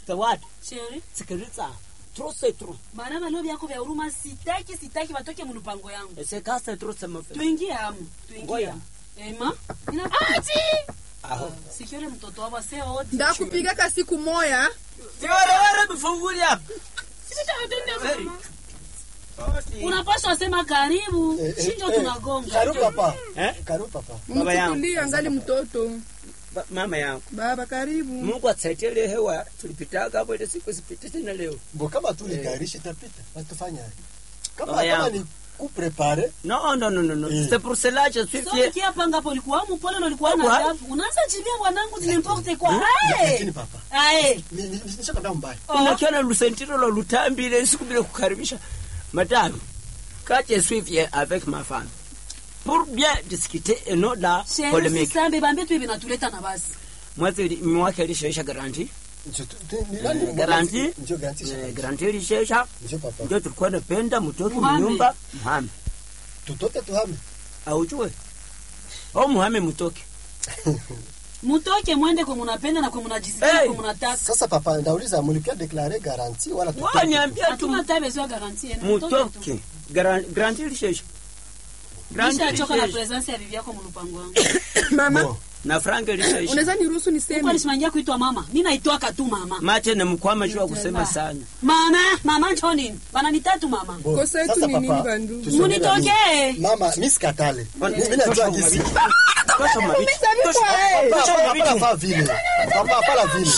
the what Sheri, sikiliza trop c'est trop bana balio vyako vya huruma sitaki sitaki watoke mlupango yangu. et c'est quand c'est trop ça me fait Tuingie hamu, tuingie Ngoja. hamu. Ema, ina ah sikiole mtoto wabo se wote. ndakupigaka siku moya Tiwale wale mfunguli hapa Unapaswa sema karibu, Eh, eh, shinjo eh, tunagonga. Karibu papa. Eh? Karibu papa. Baba yangu. mchukulie angali mtoto Ba- mama yangu baba karibu Mungu atusaidie hewa tulipitaga hapo ile siku sipite tena leo Bo kama tu ligairisha itapita. Watufanya. Kama Baba kama yangu. ni kuprepare non non non non non Eh. c'est pour cela je suis So fier kia panga hapo ulikuwa mpole na ulikuwa na Kwa- adabu. Unaanza jibia bwanangu n'importe quoi. lakini Aye. papa. Aye. Ni ni nishakwambia mbaya. unakiona lusentiro lo lutambile siku bila kukaribisha madame quand je suis fier avec ma femme pour bien discuter et non la Sheri polémique usisambe bambie tu vinatuleta na basi. mwezi mwaka ilishaisha garanti Ndio tu- tu- ni nani? garanti Ndio garanti. Eh, garanti ilishaisha Ndio papa. ndio tulikuwa napenda mtoke Muhame. mnyumba muhame Tutoke tuhame. aujue au muhame mutoke Mutoke mwende kwa munapenda na kwa munajisikia Hey. kwa munataka. Sasa papa ndauliza mulipia declare garanti wala tutoke? wanyambia tu Hatuna tabe zwa garantie. Mutoke. mutoke Garan- garanti ilishaisha garanti Kisha choka na ilishaisha presence ya bibi yako mlupango wangu. mama Bo. na franga ilishaisha unaweza niruhusu Kwa niseme nisimangia kuitwa mama. Mimi naitwaka tu mama. mate na mkwama jua kusema sana Mama, mama njoo nini? Bana nitatu mama. Bo. Kosa yetu Sasa ni papa, nini bandu? tuseme Munitokee. nani? Mama, mimi sikatale. Mimi najua jinsi. Tosha mabiti. Tosha- Papa, tosha papa, mabiti. hapana vile. Papa, hapana vile.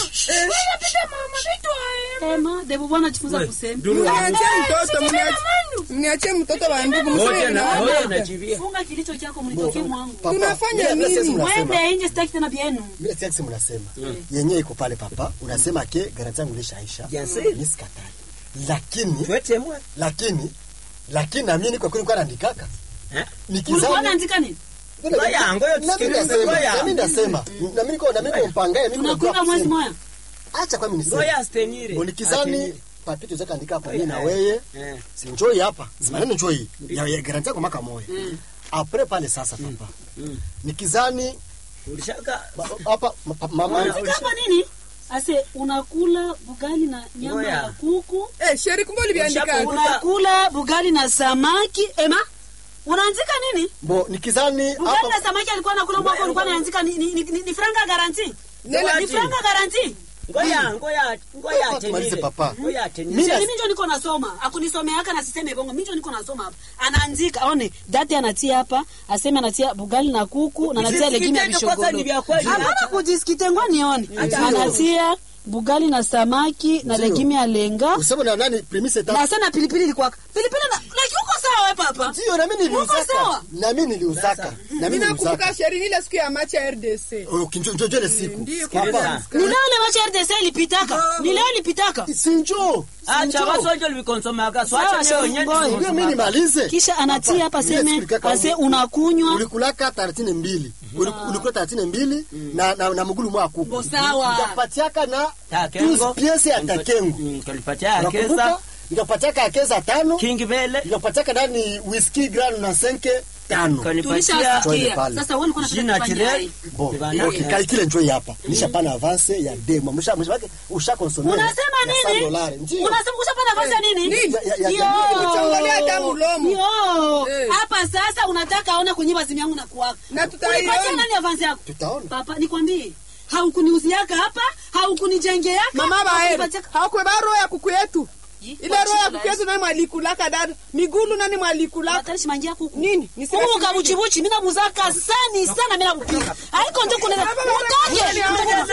Ema, debu bwana jifunza We, kusema. duru- mniachie mtoto mniachie- mniachie mtoto wa ndugu Moja msiwe na- na moja najivia. Funga kilicho chako mnitokee mwangu. Papa, Tunafanya mimi- mimi nini? sisi mnasema. Mwende nje sitaki tena bienu. Mimi sitaki sema mnasema. Yenyewe iko pale papa. Unasema ke garanti yangu ilishaisha. Bien sûr. Mimi sikatale. Lakini Tuete mwe. lakini lakini na mimi niko kweli kwa naandikaka. Eh? Ulikuwa Nikizani unaandika nini? Ngoja, ngoja na mimi tusikilize, nasema, ngoja. na mimi nasema, na mimi niko na mimi niko mpangaye, mimi niko Unakunga mwezi moja. Acha kwa mimi niseme. Ngoja astenire. Bonikizani Astenire. papito zaka andika hapo Oya, mimi na eh. wewe. Eh. Si njoi hapa. Si maneno njoi. Ya, ya garanti yako mwaka moja. Mm. Après pale sasa papa. Mm. Nikizani Ulishaka ba- hapa ma- pa- mama Unafika hapa nini? Ase unakula bugali na nyama Ngoja. ya kuku. Eh, sheri kumbe uliviandika Ushapu- Unakula bugali na samaki. Ema, unaanzika nini? bo nikizani Bugali na hapa samaki alikuwa anakula mwako ulikuwa unaanzika ni, ni, ni, ni, ni franga garanti. Nena- Ni franga garanti. ngoja ngoja ngoja Papa, tumalize atenire. papa. Ngoja atenire. Mimi- Mimi ndio niko nasoma. Akunisomeaka na siseme bongo. Mimi ndio niko nasoma hapa. Anaandika, one date anatia hapa, aseme anatia bugali na kuku na anatia legimi ya Jisikite kwanza ni vya bishogoro. kweli. Hapana kujisikite ngo nione. Anatia bugali na samaki na Ndio. legimi ya lenga. useme na nani premise Na tatu. sana pilipili ilikuwa. Pilipili na like uko sawa wewe papa? Ndio na mimi Uko niliuzaka. sawa? Na mimi niliuzaka. Na mimi Mimi niliuzaka. nakumbuka sheri ile siku ya machi ya RDC. Oh, kinjo njoo ile siku. Ndio Sikiliza. papa. Ni leo ile machi RDC ilipitaka. Ni leo ilipitaka. Sinjo. Acha wasonjo livikonsomaka. Sawa, Swacha leo Sheri, nyeti. ngoja. Ndio mimi nimalize. Kisha anatia hapa Papa, mimi seme nafikiri ase kaka, unakunywa. ulikulaka taratini mbili Uliku- ulikula taratini mbili na, na, na mgulu mwa kuku Bo sawa. nikapatiaka na Takengo. tuzi piese ya takengo Mm, Tulipatia akeza. nakumbuka nikapatiaka akeza tano King Vele. nikapatiaka ndani whisky gran na senke tano Kanipatia Twende Tulishasikia. pale. Sasa wewe ulikuwa jina unataka kufanya tirel. nini? bo Bana- okay, kalikile njoi hapa nishapana avance ya demo msha msha wake usha consommer Unasema nini? Unasema ushapata nafasi ya nini? Nini? Ya- ya- ya- Yo. Kuchongelea hata mdomo. Yo. Eh. Hapa sasa unataka aone kunyima simu yangu na kuwaka. Na tutaiona. Ulipatia nani avance yako? tutaona Papa, nikwambie. Haukuniuziaka hapa, haukunijengeaka. Mama bae. haukupatiaka- Hakuwa roho ya kuku yetu. Yi, Ile roho ya wachila kuku yetu nani mwalikulaka dada? Migulu nani mwalikulaka? Hatarishi manjia kuku. Nini? Niseme Kuku siri. kabuchibuchi, mimi namuzaka sani sana mimi nampika. Haiko ndio kuna Baba, baba, Utoke. baba, baba,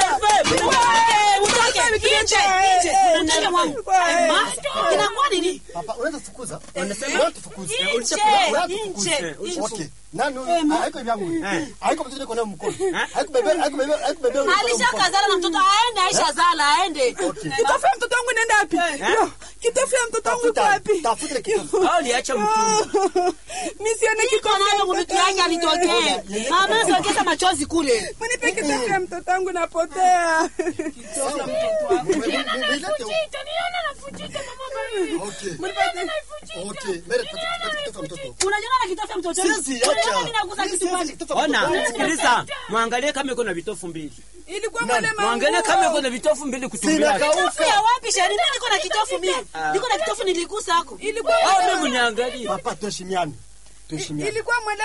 Wewe, Utoke. Nje, nje. Eh, Utoke eh, mwangu. eh, Ma, Inakuwa nini? papa unaweza fukuza Wanasema- unaweza tufukuza Nje, Unatufukuza. nje, nje. okay nani Eh, ma- haiko vyangu Eh. haiko mtoto kwa mkono haiko bebe haiko bebe haiko bebe Alishakazana na mtoto aende, Aisha zala aende. Kitofu ya mtoto wangu inaenda wapi? Yo, Kitofu ya mtoto wangu iko tafuta wapi? tafuta kitu Au liacha mtumba. Mimi sione Iko kitofu ya nayo mtoto mtu yake wangu. alitokea. Mama sokeza machozi kule. Mnipe kitofu ya mtoto wangu napotea. Sawa. Mbele- mbele- mbele- Itaniona nafutika mama Okay. Mnipatie. Okay. Mere pati pati kitofa mtoto. Unajiona na kitofu ya mtoto. Siwezi Unajiona acha. mimi naguza Mimi kitu siwezi pale. kitofa mtoto. ona sikiliza mwangalie kama iko na vitofu mbili Ilikuwa Nani? mwele mwangalie kama iko manguo. na vitofu mbili kutumbia Sina Kitofu kauka. ya wapi shari? Mimi niko na kitofu mimi. Niko na kitofu niligusa hako. Ilikuwa au mwele mimi niangalie Papa tuheshimiane. Tuheshimiane. ilikuwa mwele